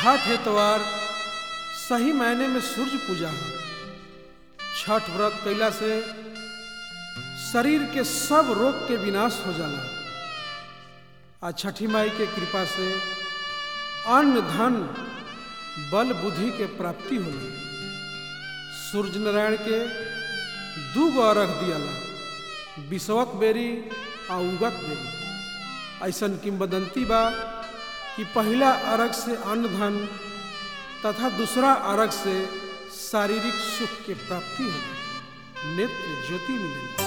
छठ एतवार सही मायने में सूर्य पूजा है छठ व्रत कैला से शरीर के सब रोग के विनाश हो जाला आ छठी माई के कृपा से अन्न धन बल बुद्धि के प्राप्ति होला सूर्य नारायण के दू गो अर्घ दियाला विषवक बेरी आ उगक बेरी ऐसन किंवदंती बा कि पहला अर्घ से अन्न धन तथा दूसरा अर्घ से शारीरिक सुख के प्राप्ति होगी नेत्र ज्योति मिलेगी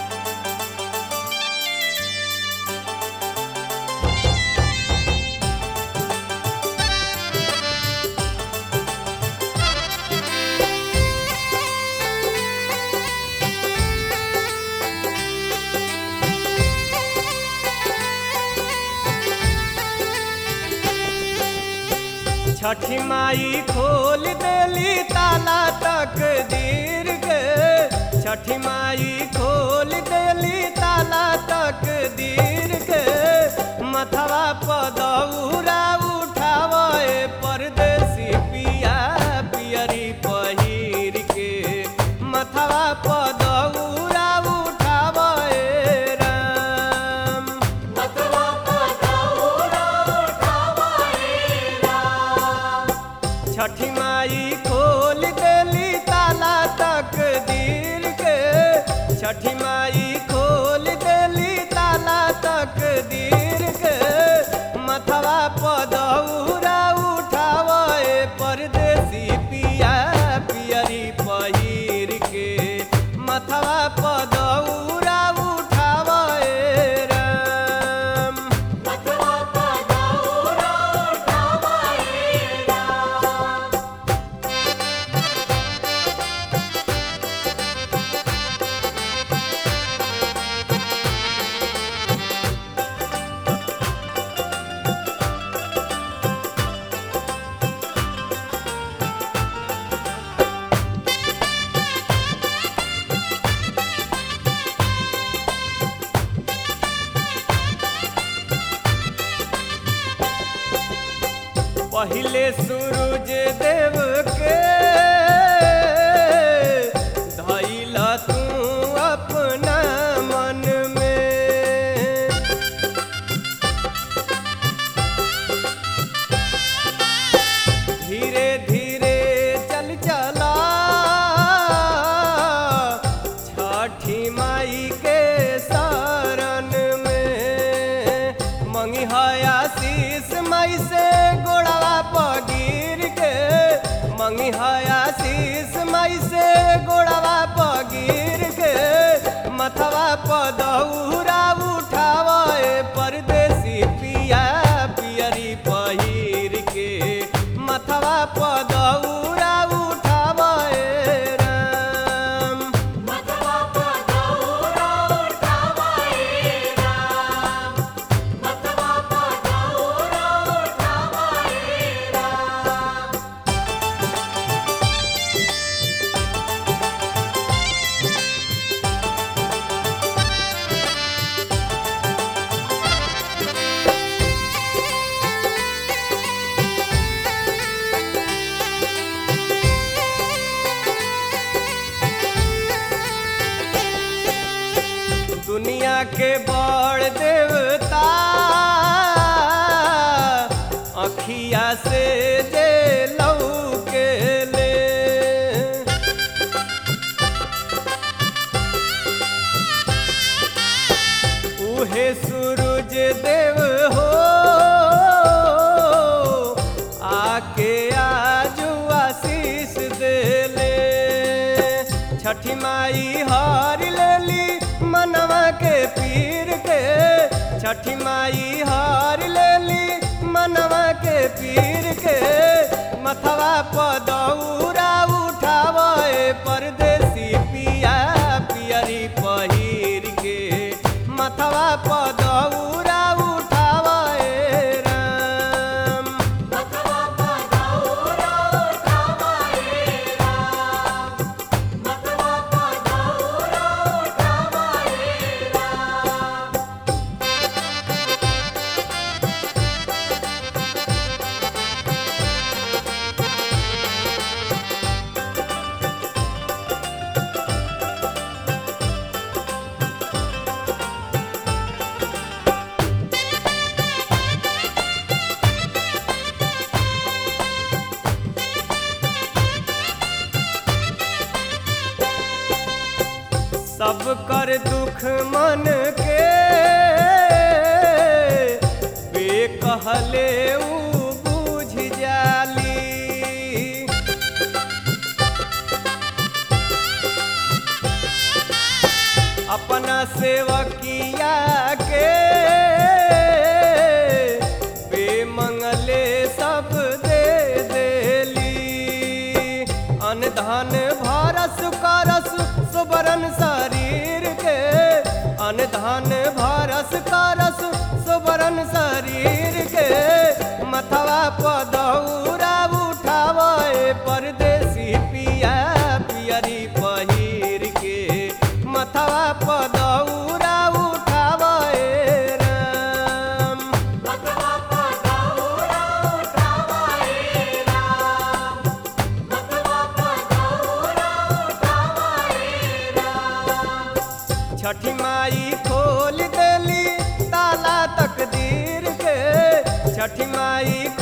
छठी माई खोल देली ताला तक दीर गे छठी माई खोल देली ताला तक दीर गे मथवा पदौरा उठावे परदेसी पिया पियरी पहिर के मथवा पदौरा उठावे राम छठी माई खोल देली ताला तक दीर के छठी माई खोल देली ताला तक दीर के मथवा पदौरा उठावे परदेसी पिया पियरी पहिर के मथवा पदौरा उठावे राम पहिले सूरज देव के धैला तू अपना मन में धीरे धीरे चल चला छठी माई के शरण में मंगी आशीष माई से गोड़वा पगीर के मंगी आशीष माई से गोड़वा पगीर के मथवा पदौरा उठावे परदेसी पिया पियरी पहिर के मथवा पदौरा उठावे राम दुनिया के बड़ देवता अखिया से जे लऊ के ले उहे सूरज देव हो आके आजू आशीष देले छठी माई हार लेली मनवा के पीर के छठी माई हार लेली मनवा के पीर के मथवा पदौरा उठावे परदेसी पिया पियरी पहिर के मथवा पदौरा उठावे राम दुख मन के बेकहले ऊ बुझ जाली अपना सेवकिया के बेमंगले सब दे देली अनधन भरस करस सुबरन शरीर के अनधन भरस करस सुबरन शरीर के मथवा पदौरा उठावे परदेसी पिया पियरी पहिर के मथवा पदौरा उठावे राम छठी माई खोल देली ताला तकदीर के छठी माई